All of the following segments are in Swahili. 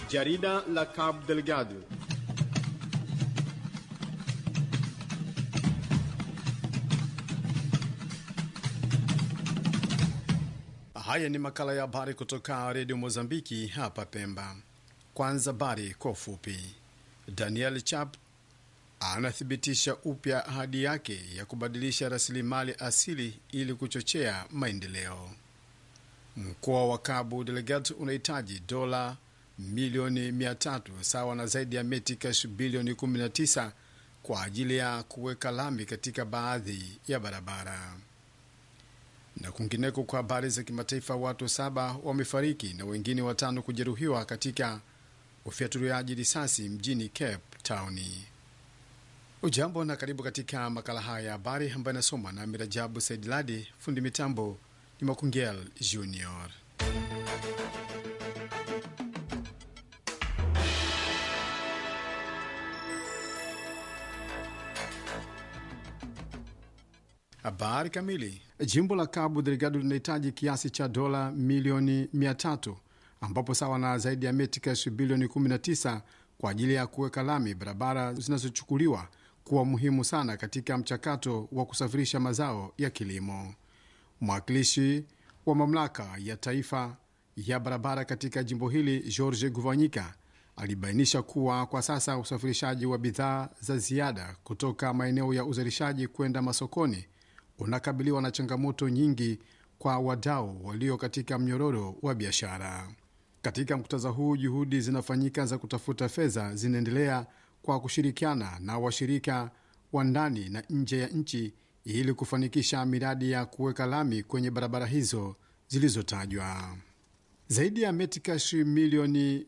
Jarida la Cabo Delgado. Haya ni makala ya habari kutoka redio Mozambiki hapa Pemba. Kwanza habari kwa ufupi. Daniel Chap anathibitisha upya ahadi yake ya kubadilisha rasilimali asili ili kuchochea maendeleo. Mkoa wa Cabo Delgado unahitaji dola milioni 300 sawa na zaidi ya metikash bilioni 19 kwa ajili ya kuweka lami katika baadhi ya barabara. Na kwingineko, kwa habari za kimataifa, watu saba wamefariki na wengine watano kujeruhiwa katika ufyatuliaji risasi mjini Cape Town. Ujambo na karibu katika makala haya ya habari ambayo inasomwa na Mirajabu Saidiladi. Fundi mitambo ni Makungel Junior. Habari kamili. Jimbo la Cabo Delgado linahitaji kiasi cha dola milioni 300 ambapo sawa na zaidi ya metikash bilioni 19 kwa ajili ya kuweka lami barabara zinazochukuliwa kuwa muhimu sana katika mchakato wa kusafirisha mazao ya kilimo. Mwakilishi wa mamlaka ya taifa ya barabara katika jimbo hili George Guvanyika alibainisha kuwa kwa sasa usafirishaji wa bidhaa za ziada kutoka maeneo ya uzalishaji kwenda masokoni unakabiliwa na changamoto nyingi kwa wadau walio katika mnyororo wa biashara. Katika muktadha huu, juhudi zinafanyika za kutafuta fedha zinaendelea kwa kushirikiana na washirika wa ndani na nje ya nchi ili kufanikisha miradi ya kuweka lami kwenye barabara hizo zilizotajwa. Zaidi ya metikash milioni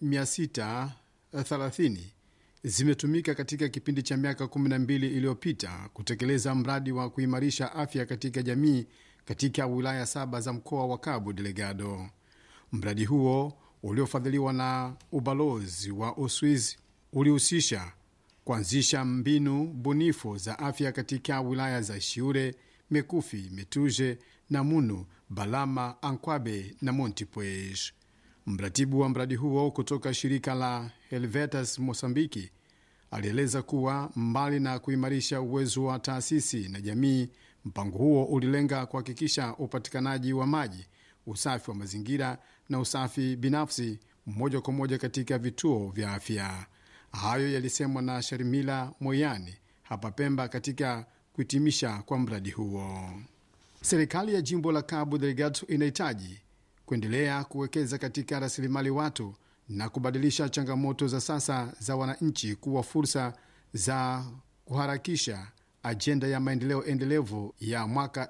630 zimetumika katika kipindi cha miaka 12 iliyopita kutekeleza mradi wa kuimarisha afya katika jamii katika wilaya saba za mkoa wa Cabo Delgado. Mradi huo uliofadhiliwa na ubalozi wa Uswizi ulihusisha kuanzisha mbinu bunifu za afya katika wilaya za Shiure, Mekufi, Metuje, Namunu, Balama, Ankwabe na Montepuez. Mratibu wa mradi huo kutoka shirika la Helvetas Mosambiki alieleza kuwa mbali na kuimarisha uwezo wa taasisi na jamii, mpango huo ulilenga kuhakikisha upatikanaji wa maji, usafi wa mazingira na usafi binafsi moja kwa moja katika vituo vya afya. Hayo yalisemwa na Sharimila Moyani hapa Pemba katika kuhitimisha kwa mradi huo. Serikali ya jimbo la Cabo Delgado inahitaji kuendelea kuwekeza katika rasilimali watu na kubadilisha changamoto za sasa za wananchi kuwa fursa za kuharakisha ajenda ya maendeleo endelevu ya mwaka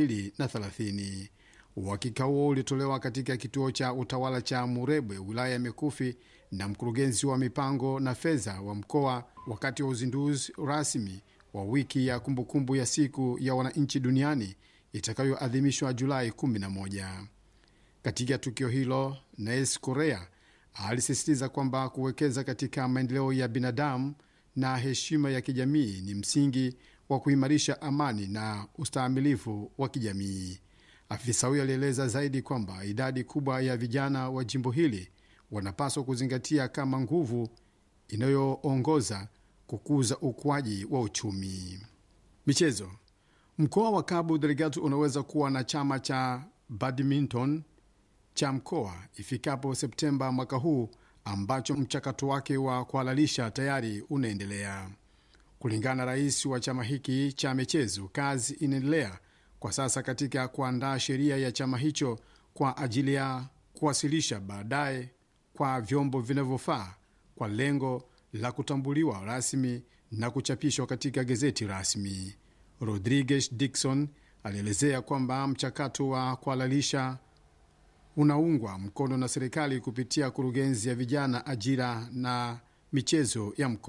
2030. Uhakika huo ulitolewa katika kituo cha utawala cha Murebwe, wilaya ya Mikufi, na mkurugenzi wa mipango na fedha wa mkoa wakati wa uzinduzi rasmi wa wiki ya kumbukumbu ya siku ya wananchi duniani itakayoadhimishwa Julai 11. Katika tukio hilo, Nes Korea alisisitiza kwamba kuwekeza katika maendeleo ya binadamu na heshima ya kijamii ni msingi wa kuimarisha amani na ustahimilivu wa kijamii. Afisa huyo alieleza zaidi kwamba idadi kubwa ya vijana wa jimbo hili wanapaswa kuzingatia kama nguvu inayoongoza kukuza ukuaji wa uchumi. Michezo. Mkoa wa Cabo Delgado unaweza kuwa na chama cha badminton cha mkoa ifikapo Septemba mwaka huu, ambacho mchakato wake wa kuhalalisha tayari unaendelea. Kulingana na rais wa chama hiki cha michezo, kazi inaendelea kwa sasa katika kuandaa sheria ya chama hicho kwa ajili ya kuwasilisha baadaye kwa vyombo vinavyofaa kwa lengo la kutambuliwa rasmi na kuchapishwa katika gazeti rasmi. Rodriguez Dixon alielezea kwamba mchakato wa kuhalalisha unaungwa mkono na serikali kupitia kurugenzi ya vijana, ajira na michezo ya mkoa.